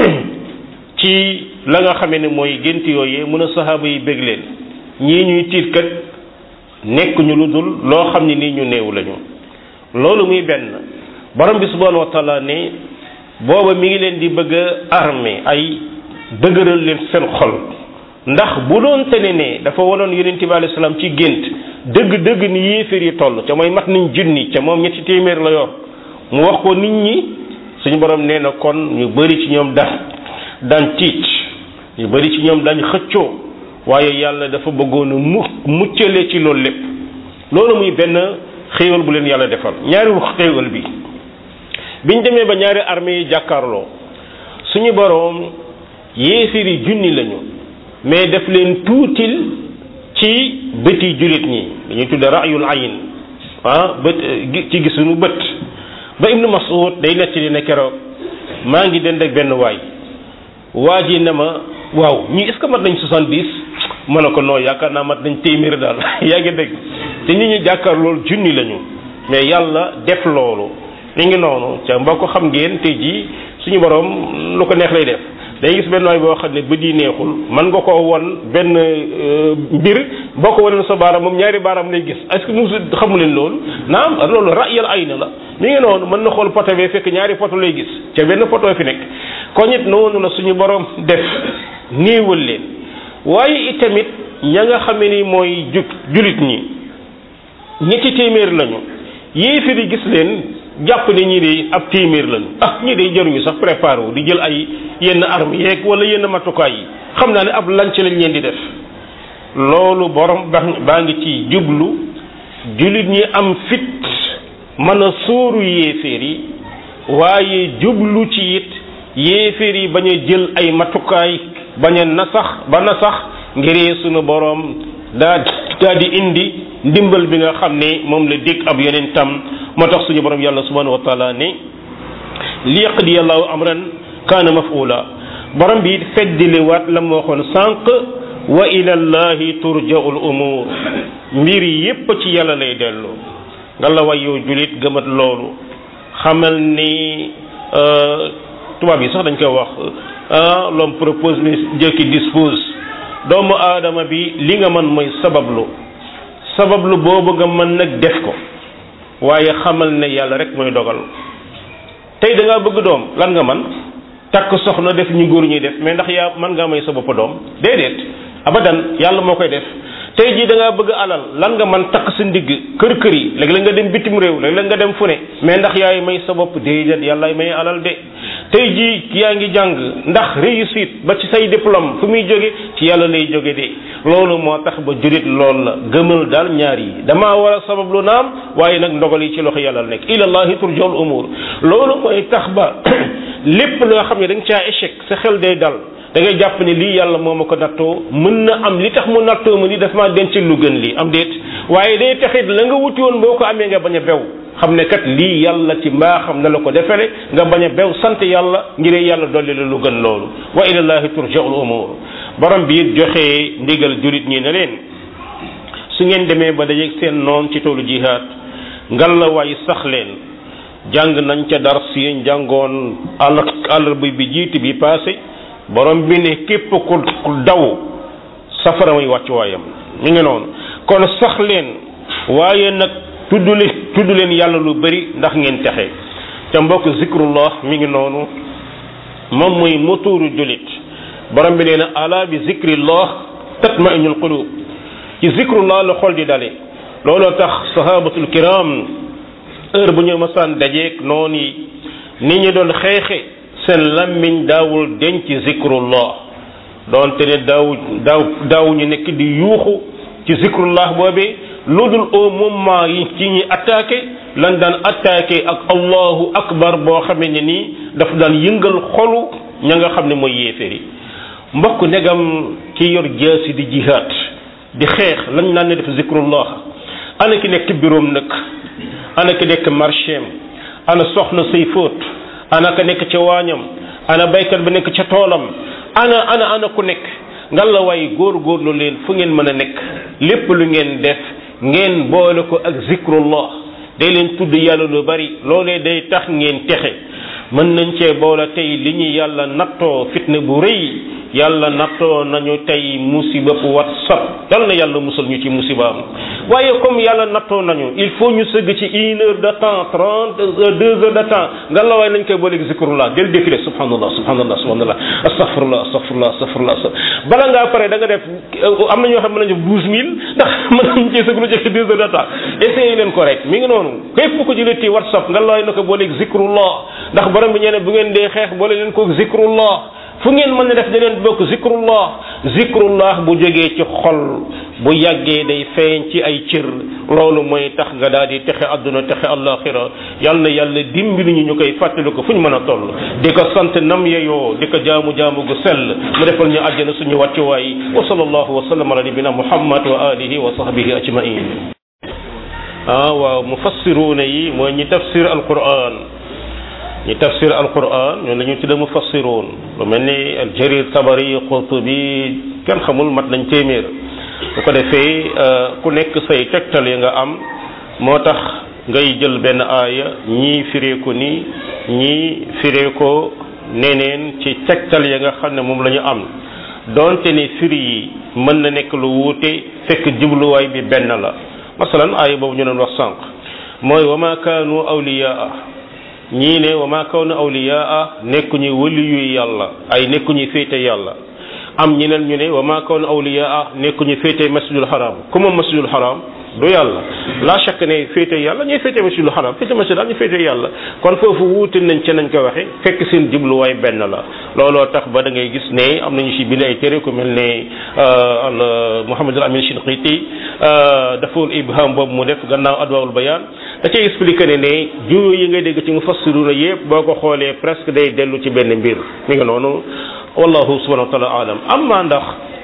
ci la nga xamee ne mooy gént yooyee mun a saxaaba yi bég leen ñii ñuy tiit kat nekk ñu lu dul loo xam ne nii ñu néew lañu loolu muy benn borom bi subhanahu wa taala ne booba mi ngi leen di bëgg a armée ay dëgëral leen seen xol ndax bu doon tene ne dafa wanoon yonent bi alayhi salaam ci gént dëgg-dëgg ni yéeféer yi toll ca mooy mat nañ junni ca moom ñetti téeméer la yor mu wax ko nit ñi suñu borom nee na kon ñu bëri ci ñoom daan daan tiit ñu bëri ci ñoom dañ xëccoo waaye yàlla dafa bëggoon a mu muccale ci loolu lépp loolu muy benn xéewal bu leen yàlla defal ñaari xéewal bi biñ demee ba ñaari armée yi jàkkaarloo suñu boroom yéeféer yi junni lañu mais def leen tuutil ci bëti jullit ñi dañuy tudde rayul ayin ah bët ci gisuñu bët ba ibnu mas'ud day nettali ne keroog maa ngi dend ak benn waay waa ji ne ma waaw ñii est-ce que mat nañ soixante-dix ma ne ko non yaakaar naa mat nañ téeméer daal yaa ngi dégg te ñi ñu jàkkaar loolu junni lañu mais yàlla def loolu mi ngi noonu ca mbokk xam ngeen tey jii suñu borom lu ko neex lay def day gis benn waay boo xam ne bët yi neexul man nga koo won benn mbir boo ko wanoon sa baaraam moom ñaari baaraam lay gis est-ce que mu xamu leen loolu naam loolu ra'yal ayna la mi ngi noonu mën na xool poto bee fekk ñaari poto lay gis ca benn poto fi nekk kon it noonu la suñu borom def néewal leen waaye itamit ña nga xam ni mooy ju julit ñi ñetti téeméer lañu yéefar yi gis leen jàpp ne ñii de ab téeméer lañu ah ñii de jaruñu sax préparé wu di jël ay yenn armes yeeg wala yenn matukaay yi xam naa ne ab lanc lañ leen di def loolu borom baa ngi ci jublu jullit ñi am fit mën a sóoru yéeféer yi waaye jublu ci it yéeféer yi bañ a jël ay matukaay bañ a nasax ba nasax ngiree sunu borom daa daa di indi ndimbal bi nga xam ne moom la dégg ab yonentam moo tax suñu borom yàlla subhanahu wa taala ne li yaqdi allahu amran kaana mafula borom bi feddili waat la mu waxoon sànq wa ila llahi turja'u l umur mbir yépp ci yàlla lay dellu nga la way yow julit gëmat loolu xamal ni tubaab yi sax dañ koy wax l'homme propose mais Dieu qui dispose doomu aadama bi li nga mën mooy sabablu sabablu boobu nga mën nag def ko waaye xamal ne yàlla rek mooy dogal tey da ngaa bëgg doom lan nga man takk soxna def ñu góor ñuy def mais ndax yaa mën ngaa may sa bopp doom déedéet abadan yàlla moo koy def tey jii da ngaa bëgg alal lan nga man takk sa ndigg kër kër yi léegi la nga dem bitim réew léegi la nga dem fu ne mais ndax yaay may sa bopp déedéet yàlla may alal de tey jii yaa ngi jàng ndax réussite ba ci say diplôme fu muy jóge ci yàlla lay jóge de loolu moo tax ba jurit lool la gëmal daal ñaar yi damaa war a sabab lu naam waaye nag ndogal yi ci loxo yàlla la nekk ilallahi turja'ul umur loolu mooy tax ba lépp loo xam ne da nga caa échec sa xel day dal da ngay jàpp ne lii yàlla moo ma ko nattoo mën na am li tax mu nattoo ma ni daf maa denc lu gën lii am déet waaye day taxit la nga wuti woon boo ko amee nga bañ a bew xam ne kat lii yàlla ci mbaaxam na la ko defele nga bañ a bew sant yàlla ngir yàlla dolli la lu gën loolu wa ilallahi turja'ul umur borom bi it joxe ndigal julit ñi ne leen su ngeen demee ba dajeeg seen noon ci toolu jihaad ngal la waay sax leen jàng nañ ca dars yi jàngoon àll àllarba bi jiiti bi passé borom bi ne képp ku daw safara muy wàcc waayam mi ngi noonu kon sax leen waaye nag tudd leen tudd leen yàlla lu bari ndax ngeen texe ca mbokk zikrullah mi ngi noonu moom mooy motuuru jullit borom bi nee na ala bi zikrillah tatma'innul qulub ci zikrullah la xol di dale looloo tax sahabatul kiram heure bu ñu masaan dajeeg noonu yi nit ñi doon xeexe seen lammiñ daawul denc zikrullah doonte ne daaw daaw daaw ñu nekk di yuuxu ci zikrullah boobee lu dul au moment yi ci ñi attaqué lan daan attaqué ak allahu akbar boo xamee ne nii daf daan yëngal xolu ña nga xam ne mooy yéeféri mbokk negam ki yor jaasi di jihaad di xeex lañ naan ne def zikrullah ana ki nekk biroom nag ana ki nekk marchéem ana soxna say fóot ana ka nekk ca waañam ana baykat ba nekk ca toolam ana ana ana ku nekk ngal la waay góor-góorlu leen fu ngeen mën a nekk lépp lu ngeen def ngeen boole ko ak zikrullah day leen tudd yàlla lu bari loolee day tax ngeen texe mën nañ cee boole tey li ñu yàlla nattoo fitna bu rëy yàlla nattoo nañu tey musiba bu whatsapp yal na yàlla musal ñu ci musibaam waaye comme yàlla nattoo nañu il faut ñu sëgg ci une heure de temps trente deux heures de temps nga la waaye nañ koy booleeg zikrullah del défilé subhanallah subhanallah subhanallah astaghfirullah astaghfirullah astaghfirullah bala ngaa pare da nga def am na ñoo xam ne mën nañu def douze mille ndax mën nañ cee sëgg lu jëkk deux heures de temps essayé leen ko rek mi ngi noonu képp ko jëlee ci whatsapp nga la waaye na ko booleeg zikrullah ndax borom bi ñeneen bu ngeen dee xeex boole leen ko zikrullah fu ngeen mën a def da leen bokk zikrullah zikrullah bu jógee ci xol bu yàggee day feeñ ci ay cër loolu mooy tax nga daal di texe àdduna texe àllaaxira yal na yàlla dimbali ñu ñu koy fàttali ko fu ñu mën a toll di ko sant nam yeyoo di ko jaamu jaamu gu sell mu defal ñu àjjana suñu wàccuwaay wa sallallahu wa sallam ala nabina muhammad wa alihi wa sahbihi ajmain ah waaw mufassiruuna yi mooy ñi tafsir alquran ñi tafsir alquran ñoom la ñu tudde mufassiruun lu mel ni al jarir tabari qurtubi kenn xamul mat nañ téeméer bu ko defee ku nekk say tegtal yi nga am moo tax ngay jël benn aaya ñii firee ko nii ñii firee ko neneen ci tegtal ya nga xam ne moom la ñu am donte ne firi yi mën na nekk lu wuute fekk jubluwaay bi benn la masalan aaya boobu ñu doon wax sànq mooy wa ma kaanu awliyaa ñii ne wa ma kaanu awliyaa nekkuñu wëli yuy yàlla ay nekkuñu féete yàlla am ñeneen ñu ne wa ma kaanu awliyaa nekkuñu féete masjidul haram ku moom masjidul haram du yàlla la chaque ne féete yàlla ñuy féete masjidul haram féete masjid daal ñu féete yàlla kon foofu wuute nañ ca nañ ko waxe fekk seen jubluwaay benn la looloo tax ba da ngay gis ne am nañu ci bind ay téere ku mel ne al Muhammad al Amin Shinqiti daful ibham boobu mu def gannaaw adwaawul bayaan da cay expliqué ne ne juróo yi ngay dégg ci mufassiruna yëpp boo ko xoolee presque day dellu ci benn mbir mi nga noonu wallahu subhanahu wa taala alam amma ndax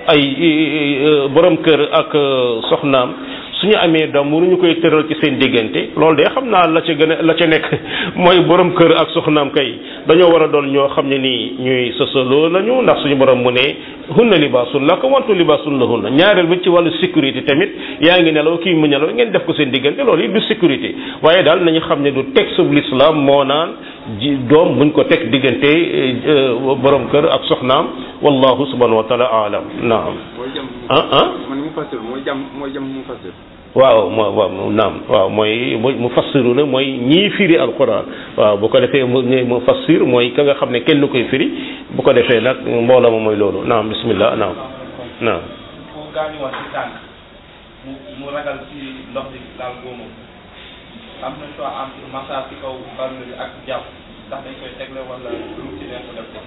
ay borom kër ak soxnaam suñu amee doom waruñu koy tëral ci seen diggante loolu de xam naa la ca gën a la ca nekk mooy borom kër ak soxnaam kay dañoo war a doon ñoo xam ne nii ñuy sosaloo lañu ndax suñu borom mu ne hunna libaasun lakum wantu libaasun lahunna ñaareel bi ci wàllu sécurité tamit yaa ngi nelaw kii mu nelaw ngeen def ko seen diggante loolu it du sécurité waaye daal nañu xam ne du texte bu l'islam moo naan ji doom buñ ko teg diggante borom kër ak soxnaam wallahu subhanahu wa taala alam naam ah ah man mu fassir mooy jam mooy jam mu fassir waaw moo waaw naam waaw mooy mu fassiru na mooy ñii firi alquran waaw bu ko defee mu mu fassir mooy ka nga xam ne kenn koy firi bu ko defee nag mbooloo ma mooy loolu naam bismillah naam naam ku gaañu woon ci tànk mu mu ragal ci ndox bi daal góomu am na choix entre massage ci kaw barne bi ak jàpp ndax dañ koy tegle wala lu ci nekk def ko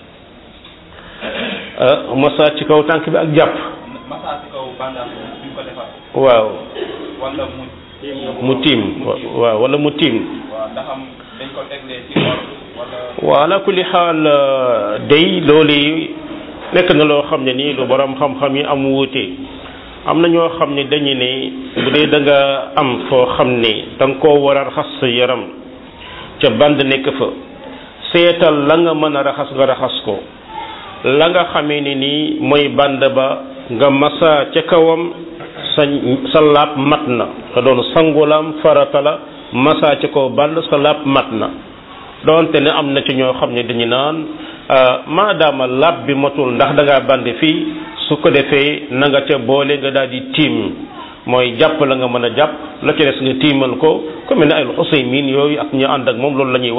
massa ci kaw tànk bi ak jàpp massage ci kaw bandage bi ñu ko defar waaw wala mu mu tiim waaw wala mu tiim waaw ndax am dañ ko teglee ci ordre wala waaw ala kulli xaal day loolu nekk na loo xam ne nii lu borom xam-xam yi am wuute am na ñoo xam ne dañu ne bu dee da nga am foo xam ne da nga koo war a raxas sa yaram ca band nekk fa seetal la nga mën a raxas nga raxas ko la nga xamee ne nii mooy band ba nga masa ca kawam sa sa laab mat na te doon sangulam farata la masa ca kaw band sa laab mat na doonte ne am na ci ñoo xam ne dañu naan maadaama laab bi matul ndax da ngaa band fii su ko defee na nga ca boole nga daal di tiim mooy jàpp la nga mën a jàpp la ca des nga tiimal ko ku mel ne ay Usaymin yooyu ak ñu ànd ak moom loolu la ñuy wax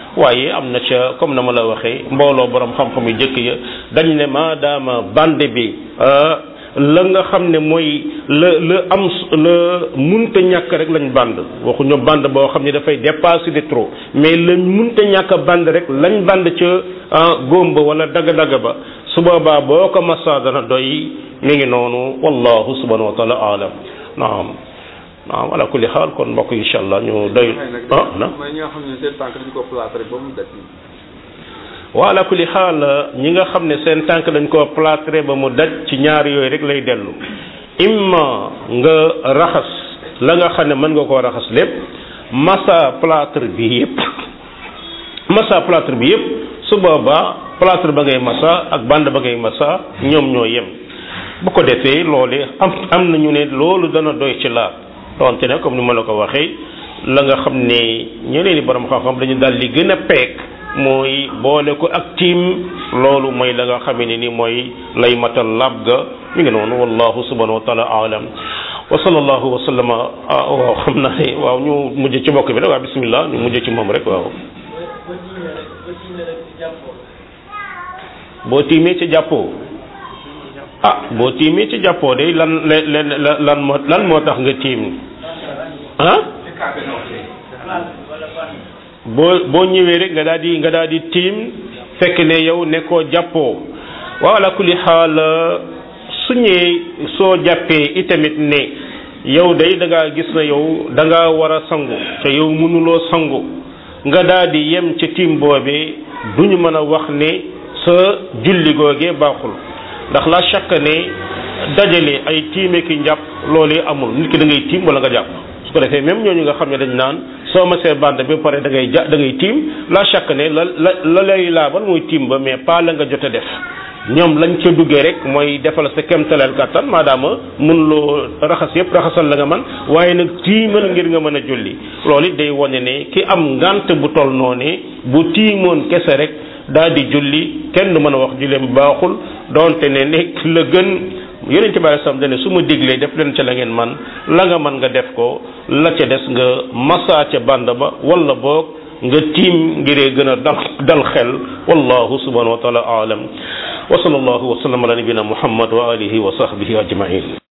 waaye am na ca comme na ma la waxee mbooloo borom xam-xam yu jëkk ya dañ ne maadaama bande bi la nga xam ne mooy la la am la munta ñàkk rek lañ band waxuñu band boo xam ne dafay dépasser de trop mais la munta ñàkk band rek lañ band ca góom ba wala dagg-dagg ba su boobaa boo ko massa dana doy mi ngi noonu wallahu subhanahu wa taala alam naam naam ala kulli xaal kon mbokk incha allah ñu doy ah na mooy ñi nga xam ne seen tànk dañu ko plâtré ba mu daj wa ala kulli xaal ñi nga xam ne seen tànk dañ koo plâtré ba mu daj ci ñaar yooyu rek lay dellu imma nga raxas la nga xam ne mën nga koo raxas lépp massa plâtre bi yëpp massa plâtre bi yëpp su boobaa plâtre ba ngay massa ak bande ba ngay massa ñoom ñoo yem bu ko defee loole am am nañu ne loolu dana doy ci laab donte ne comme ni ma la ko waxee la nga xam ne ñeneen i borom xam-xam dañu daal li gën a peek mooy boole ko ak tiim loolu mooy la nga xamee ne ni mooy lay matal laab ga mi ngi noonu wallahu subhanahu wa taala alam wa sallallahu wa sallama waaw xam naa ne waaw ñu mujj ci mbokk bi rek waaw bismillah ñu mujj ci moom rek waaw boo tiimee ci jàppoo ah boo tiimee ci jàppoo de lan len lan moo lan moo tax nga tiim ah boo boo ñëwee rek nga daal di nga daal di tiim fekk ne yow nekkoo jàppoo waaw ala kulli xaal su ñëwee soo jàppee itamit ne yow day da ngaa gis na yow da ngaa war a sangu te yow mënuloo sangu nga daal di yem ca tiim boobee duñu mën a wax ne sa julli googee baaxul ndax la chaque ne dajale ay tiime ki njàpp loolee amul nit ki da ngay tiim wala nga jàpp su ko defee même ñooñu nga xam ne dañ naan soo ma see bande ba pare da ngay ja da ngay tiim la chaque ne la la la lay laabal mooy tiim ba mais pas la nga jot a def ñoom lañ ca duggee rek mooy defal sa kemtaleel kàttan maadaama mun loo raxas yëpp raxasal la nga man waaye nag tiimal ngir nga mën a julli loolu it day wane ne ki am ngant bu toll noonu bu tiimoon kese rek daal di julli kenn du mën a wax julleem baaxul donte ne nekk la gën yonent bi alei salaam dane su ma diglee def leen ca la ngeen man la nga man nga def ko la ca des nga massa ca band ba wala boog nga tiim ngiree gën a dal dal xel wallahu subhanahu wa taala aalam wa sallallahu wa sallam ala nabina muhammad wa alihi wa sahbihi ajmain